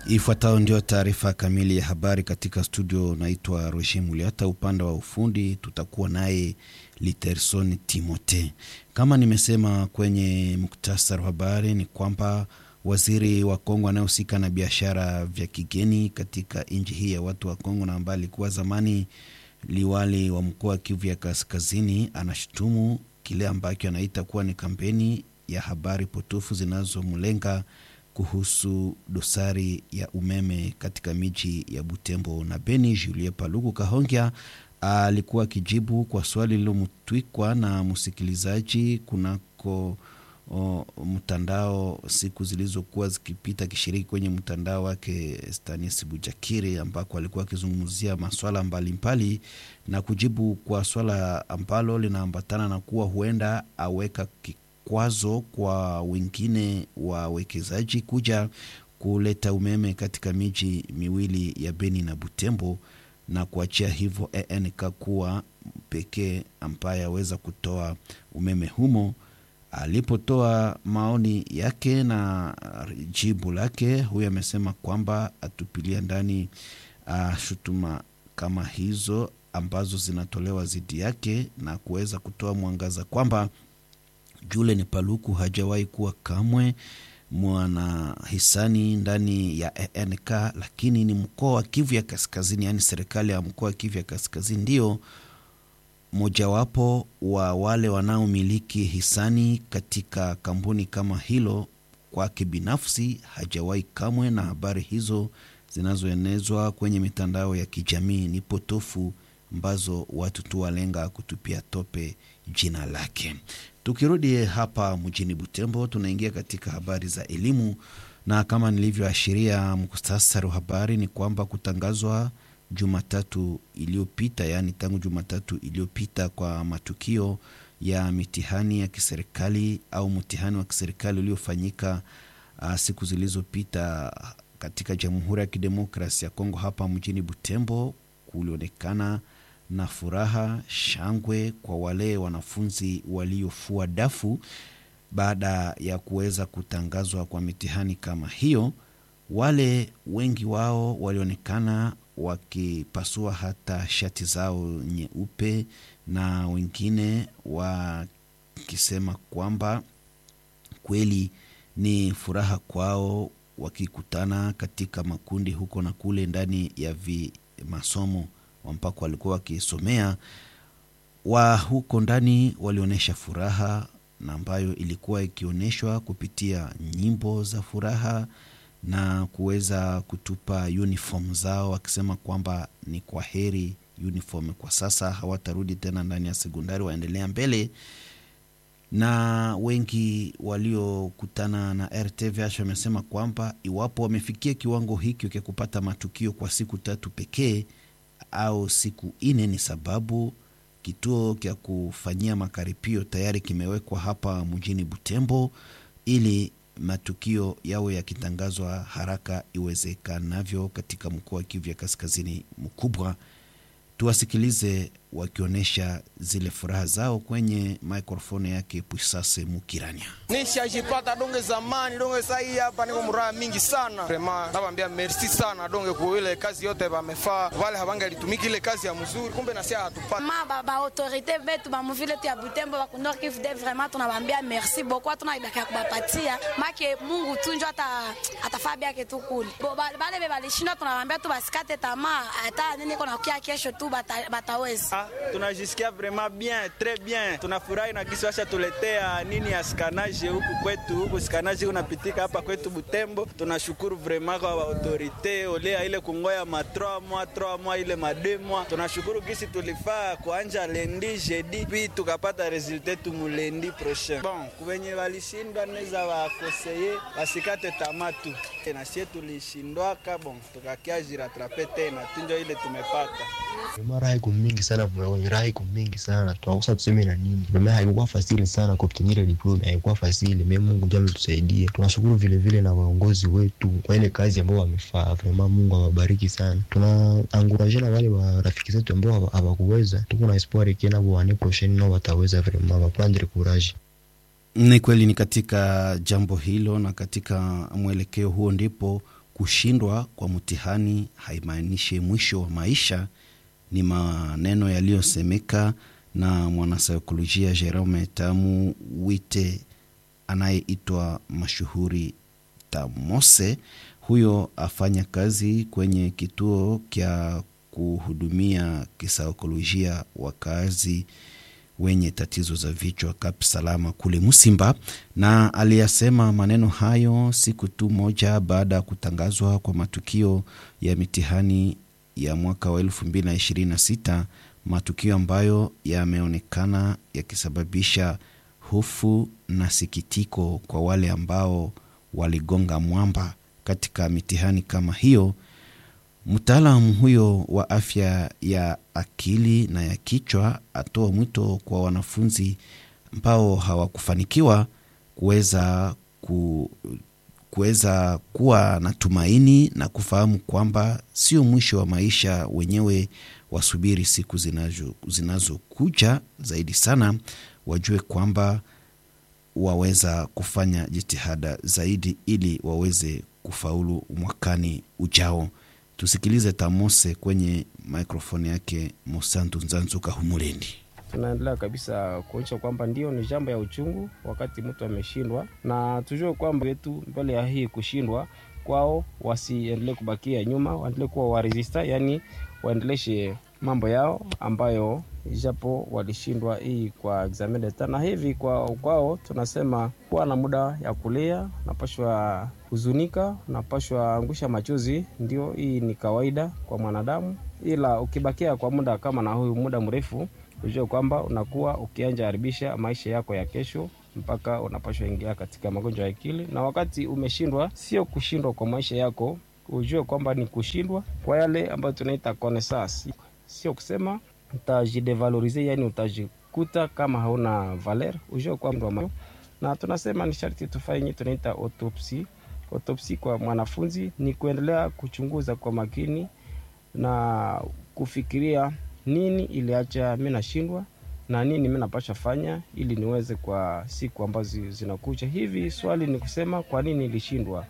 Ifuatayo ndio taarifa kamili ya habari katika studio. Naitwa Roger Muliata, upande wa ufundi tutakuwa naye Literson Timote. Kama nimesema kwenye muktasari wa habari ni kwamba waziri wa Kongo anayehusika na biashara vya kigeni katika nchi hii ya watu wa Kongo na ambaye alikuwa zamani liwali wa mkoa wa Kivu ya Kaskazini anashutumu kile ambacho anaita kuwa ni kampeni ya habari potofu zinazomlenga kuhusu dosari ya umeme katika miji ya Butembo na Beni. Julie Paluku Kahongya alikuwa akijibu kwa swali lilomtwikwa na msikilizaji kunako o, mtandao siku zilizokuwa zikipita, akishiriki kwenye mtandao wake Stanis Bujakiri, ambako alikuwa akizungumzia maswala mbalimbali na kujibu kwa swala ambalo linaambatana na kuwa huenda aweka kwazo kwa wengine wawekezaji kuja kuleta umeme katika miji miwili ya Beni na Butembo na kuachia hivyo ENK kuwa pekee ambaye aweza kutoa umeme humo. Alipotoa maoni yake na jibu lake, huyu amesema kwamba atupilia ndani uh, shutuma kama hizo ambazo zinatolewa dhidi yake na kuweza kutoa mwangaza kwamba Julen Paluku hajawahi kuwa kamwe mwana hisani ndani ya ENK, lakini ni mkoa wa Kivu ya Kaskazini, yaani serikali ya mkoa wa Kivu ya Kaskazini ndio mojawapo wa wale wanaomiliki hisani katika kampuni kama hilo. Kwake binafsi hajawahi kamwe, na habari hizo zinazoenezwa kwenye mitandao ya kijamii ni potofu ambazo watu tu walenga kutupia tope jina lake. Tukirudi hapa mjini Butembo, tunaingia katika habari za elimu, na kama nilivyoashiria muktasari wa habari ni kwamba kutangazwa Jumatatu iliyopita, yaani tangu Jumatatu iliyopita kwa matukio ya mitihani ya kiserikali au mtihani wa kiserikali uliofanyika uh, siku zilizopita katika Jamhuri ya Kidemokrasia ya Kongo hapa mjini Butembo, kulionekana na furaha shangwe kwa wale wanafunzi waliofua dafu baada ya kuweza kutangazwa kwa mitihani kama hiyo. Wale wengi wao walionekana wakipasua hata shati zao nyeupe na wengine wakisema kwamba kweli ni furaha kwao, wakikutana katika makundi huko na kule ndani ya vi masomo ambako walikuwa wakisomea. Wa huko ndani walionyesha furaha na ambayo ilikuwa ikionyeshwa kupitia nyimbo za furaha na kuweza kutupa uniform zao, wakisema kwamba ni kwa heri uniform, kwa sasa hawatarudi tena ndani ya sekondari, waendelea mbele. Na wengi waliokutana na RTVH wamesema kwamba iwapo wamefikia kiwango hiki cha kupata matukio kwa siku tatu pekee au siku ine, ni sababu kituo cha kufanyia makaripio tayari kimewekwa hapa mjini Butembo ili matukio yawe yakitangazwa haraka iwezekanavyo katika mkoa wa Kivu ya Kaskazini mkubwa. Tuwasikilize wakionyesha zile furaha zao kwenye mikrofoni yake Pusase Mukirania. Nishajipata donge zamani donge sai hapa niko muraha mingi sana prema, nabambia merci sana donge kwa ile kazi yote bamefaa, wale habange litumiki ile kazi ya mzuri, kumbe na sia hatupata ma baba autorite betu ba muvile tu ya Butembo ba kunor Kivu de vraiment tunabambia merci beaucoup, tunaibaka kubapatia make Mungu tunjo ata atafaa byake tu kule bale be balishinda, tunabambia tu basikate tamaa, hata nini kona kia kesho tu bata, bataweza Ah, tunajisikia vraiment bien très bien, tunafurahi na kisi washa tuletea nini ya skanaje huku kwetu, huku skanaje unapitika hapa kwetu Butembo. Tunashukuru vraiment kwa autorite olea ile kungoya ma 3 mois 3 mois ile ma 2 mois. Tunashukuru kisi tulifaa kuanja lendi jeudi, puis tukapata resultat tu mulendi prochain. Bon, kubenye walishindwa neza wakoseye wasikate tamatu na sie tulishindwaka, bon tukakia jiratrape tena tunjo ile tumepata Raha iko mingi sana mwenye raha iko mingi sana tunakosa tuseme na nini. Mama haikuwa fasili sana kuobtenir diploma, haikuwa fasili. Mimi Mungu ndiye ametusaidia. Tunashukuru vile vile na waongozi wetu kwa ile kazi ambayo wamefaa. Vraiment Mungu awabariki sana. Tuna encourage na wale wa rafiki zetu ambao hawakuweza. Tuko na espoir kena kwa ane prochaine nao wataweza vraiment wa prendre courage. Ni kweli, ni katika jambo hilo na katika mwelekeo huo ndipo kushindwa kwa mtihani haimaanishi mwisho wa maisha. Ni maneno yaliyosemeka na mwanasaikolojia Jerome Tamu Wite anayeitwa mashuhuri Tamose. Huyo afanya kazi kwenye kituo kya kuhudumia kisaikolojia wakazi wenye tatizo za vichwa Kap Salama kule Musimba, na aliyasema maneno hayo siku tu moja baada ya kutangazwa kwa matukio ya mitihani ya mwaka wa 2026 matukio ambayo yameonekana yakisababisha hofu na sikitiko kwa wale ambao waligonga mwamba katika mitihani kama hiyo. Mtaalamu huyo wa afya ya akili na ya kichwa atoa mwito kwa wanafunzi ambao hawakufanikiwa kuweza ku, kuweza kuwa na tumaini na kufahamu kwamba sio mwisho wa maisha wenyewe, wasubiri siku zinazokuja zinazo zaidi sana, wajue kwamba waweza kufanya jitihada zaidi ili waweze kufaulu mwakani ujao. Tusikilize Tamose kwenye mikrofoni yake Musantu Nzanzuka Humulendi. Tunaendelea kabisa kuonyesha kwamba ndio ni jambo ya uchungu wakati mtu ameshindwa, na tujue kwamba wetu mbele ya hii kushindwa kwao wasiendelee kubakia nyuma, waendelee kuwa waresista, yani waendeleshe mambo yao ambayo japo walishindwa hii kwa examen d'etat, na hivi kwa kwao tunasema kuwa na muda ya kulia, napashwa huzunika, napashwa angusha machozi, ndio hii ni kawaida kwa mwanadamu, ila ukibakia kwa muda kama na huyu muda mrefu, ujue kwamba unakuwa ukianja haribisha maisha yako ya kesho mpaka unapashwa ingia katika magonjwa ya akili. Na wakati umeshindwa, sio kushindwa kwa maisha yako, ujue kwamba ni kushindwa kwa yale ambayo tunaita connaissance, sio kusema utajidevalorize, yani utajikuta kama hauna valer, ujue kwamba na tunasema ni sharti tufanye tunaita autopsi. Autopsi kwa mwanafunzi ni kuendelea kuchunguza kwa makini na kufikiria nini iliacha mi nashindwa na nini mi napasha fanya ili niweze kwa siku ambazo zinakuja. Hivi swali ni kusema kwa nini ilishindwa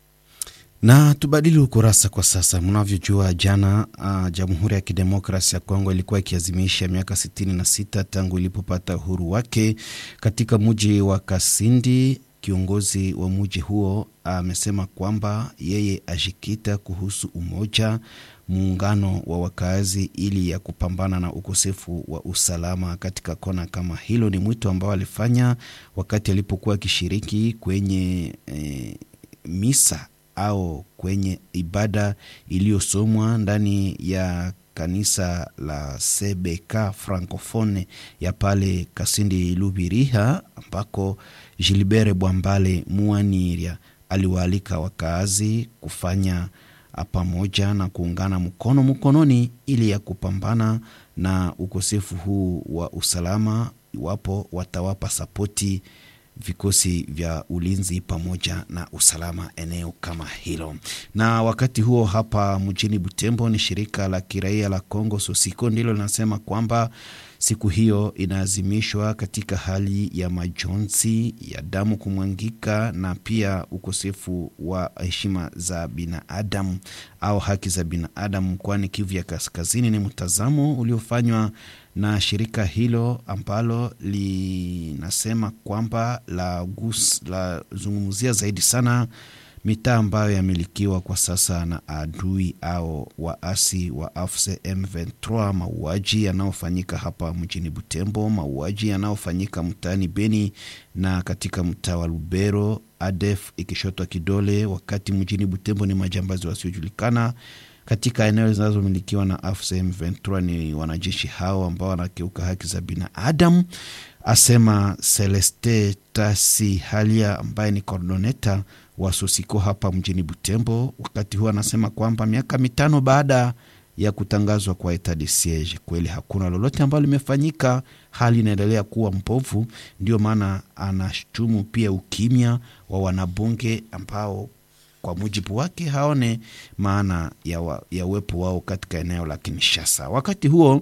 na tubadili ukurasa kwa sasa. Mnavyojua jana, uh, Jamhuri ya Kidemokrasi ya Kongo ilikuwa ikiazimisha miaka 66 tangu ilipopata uhuru wake. Katika mji wa Kasindi, kiongozi wa mji huo amesema uh, kwamba yeye ajikita kuhusu umoja, muungano wa wakazi ili ya kupambana na ukosefu wa usalama katika kona kama hilo. Ni mwito ambao alifanya wakati alipokuwa akishiriki kwenye eh, misa au kwenye ibada iliyosomwa ndani ya kanisa la CBK Francophone ya pale Kasindi Lubiriha, ambako Gilbert Bwambale Muaniria aliwaalika wakaazi kufanya pamoja na kuungana mkono mkononi ili ya kupambana na ukosefu huu wa usalama, iwapo watawapa sapoti vikosi vya ulinzi pamoja na usalama eneo kama hilo. Na wakati huo hapa mjini Butembo, ni shirika la kiraia la Congo Sosiko ndilo linasema kwamba siku hiyo inaazimishwa katika hali ya majonzi ya damu kumwangika na pia ukosefu wa heshima za binadamu au haki za binadamu mkoani Kivu ya Kaskazini. Ni mtazamo uliofanywa na shirika hilo ambalo linasema kwamba la, la zungumzia zaidi sana mitaa ambayo yamilikiwa kwa sasa na adui au waasi wa AFC M23, mauaji yanayofanyika hapa mjini Butembo, mauaji yanayofanyika mtaani Beni na katika mtaa wa Lubero, ADF ikishotwa kidole, wakati mjini Butembo ni majambazi wasiojulikana katika eneo zinazomilikiwa na AFC M23 ni wanajeshi hao ambao wanakiuka haki za binadamu, asema Celeste Tasi Halia ambaye ni kordoneta wa Sosiko hapa mjini Butembo. Wakati huo anasema kwamba miaka mitano baada ya kutangazwa kwa etat de siege, kweli hakuna lolote ambalo limefanyika, hali inaendelea kuwa mbovu. Ndio maana anashutumu pia ukimya wa wanabunge ambao kwa mujibu wake haone maana ya, wa, ya uwepo wao katika eneo la Kinshasa. Wakati huo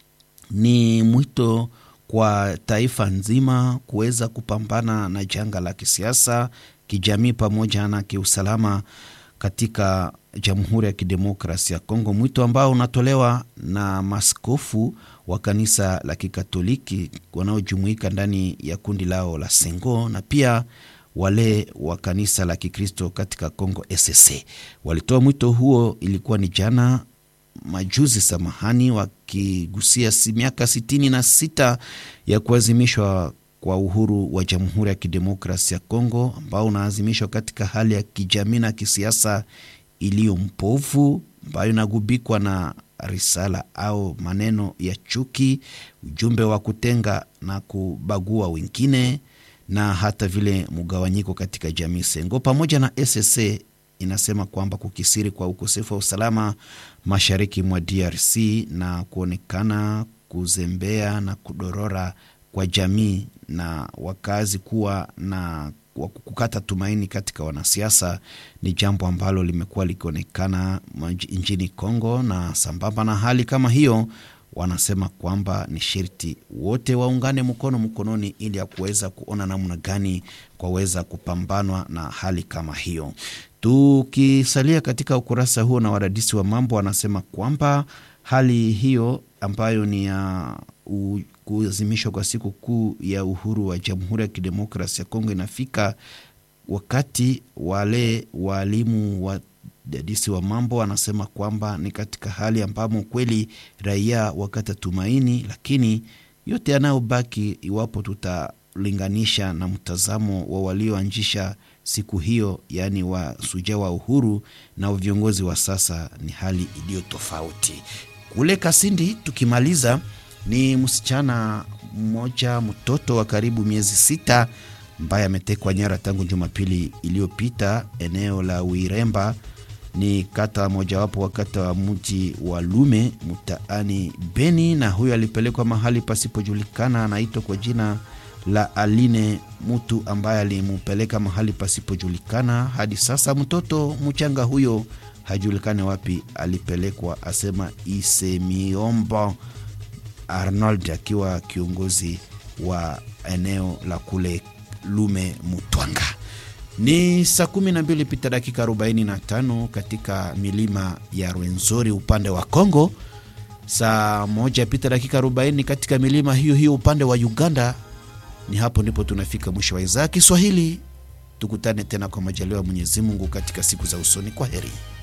ni mwito kwa taifa nzima kuweza kupambana na janga la kisiasa, kijamii pamoja na kiusalama katika Jamhuri ya Kidemokrasia ya Kongo, mwito ambao unatolewa na maskofu wa kanisa la Kikatoliki wanaojumuika ndani ya kundi lao la Sengo na pia wale wa kanisa la Kikristo katika Kongo SSC walitoa mwito huo, ilikuwa ni jana majuzi, samahani, wakigusia si miaka sitini na sita ya kuazimishwa kwa uhuru wa Jamhuri ya Kidemokrasia ya Kongo ambao unaazimishwa katika hali ya kijamii na kisiasa iliyo mpovu ambayo inagubikwa na risala au maneno ya chuki, ujumbe wa kutenga na kubagua wengine na hata vile mgawanyiko katika jamii. Sengo pamoja na SSA inasema kwamba kukisiri kwa ukosefu wa usalama mashariki mwa DRC na kuonekana kuzembea na kudorora kwa jamii na wakazi kuwa na kukata tumaini katika wanasiasa ni jambo ambalo limekuwa likionekana nchini Kongo, na sambamba na hali kama hiyo wanasema kwamba ni sharti wote waungane mkono mkononi ili ya kuweza kuona namna gani kwaweza kupambanwa na hali kama hiyo. Tukisalia katika ukurasa huo, na wadadisi wa mambo wanasema kwamba hali hiyo ambayo ni ya kuazimishwa kwa siku kuu ya uhuru wa Jamhuri ya Kidemokrasia ya Kongo inafika wakati wale waalimu wa dadisi wa mambo wanasema kwamba ni katika hali ambamo kweli raia wakata tumaini, lakini yote yanayobaki, iwapo tutalinganisha na mtazamo wa walioanzisha siku hiyo, yaani wa suja wa uhuru na viongozi wa sasa, ni hali iliyo tofauti. Kule Kasindi tukimaliza, ni msichana mmoja mtoto wa karibu miezi sita ambaye ametekwa nyara tangu Jumapili iliyopita eneo la Wiremba ni kata mojawapo wa kata wa mji wa Lume mtaani Beni, na huyo alipelekwa mahali pasipojulikana. Anaitwa kwa jina la Aline, mtu ambaye alimpeleka mahali pasipojulikana. Hadi sasa mtoto mchanga huyo hajulikane wapi alipelekwa, asema Isemiomba Arnold akiwa kiongozi wa eneo la kule Lume Mutwanga. Ni saa kumi na mbili pita dakika 45 katika milima ya Rwenzori upande wa Kongo, saa moja pita dakika 40 katika milima hiyo hiyo upande wa Uganda. Ni hapo ndipo tunafika mwisho wa idhaa Kiswahili. Tukutane tena kwa majaliwa ya Mwenyezi Mungu katika siku za usoni. Kwa heri.